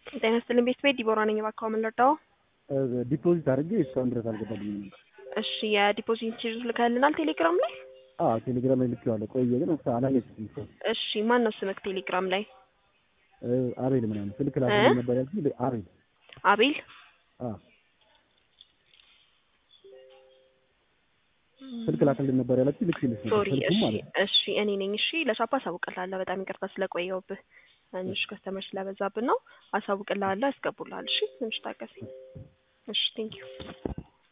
ጤና ይስጥልኝ ቤት ቤት ዲቦራ ነኝ። እባክዎ ምን ልርዳዎ? ዲፖዚት አድርጌ እስካሁን ድረስ አልገባልኝም። እሺ የዲፖዚት ችርዝ ልከልናል ቴሌግራም ላይ። አዎ ቴሌግራም ላይ ልኬዋለሁ። ቆየ ግን ወቅት አላየሁትም እኮ። እሺ ማን ነው ስምክ ቴሌግራም ላይ? አቤል ምናምን ስልክ ላክልኝ ነበር ያልኩኝ። አቤል አቤል አዎ ስልክ ላክልኝ ነበር ያላችሁ ልክልሽ ነበር ሶሪ ስልኩም እሺ ማለት ነው። እሺ እኔ ነኝ። እሺ ለሻፓ አሳውቅልሃለሁ። በጣም ይቅርታ ስለቆየሁብህ ትንሽ ከስተመር ስለበዛብን ነው። አሳውቅልሃለሁ፣ ያስገቡልሃል። እሺ ትንሽ ታገሰኝ። እሺ ቴንኪዩ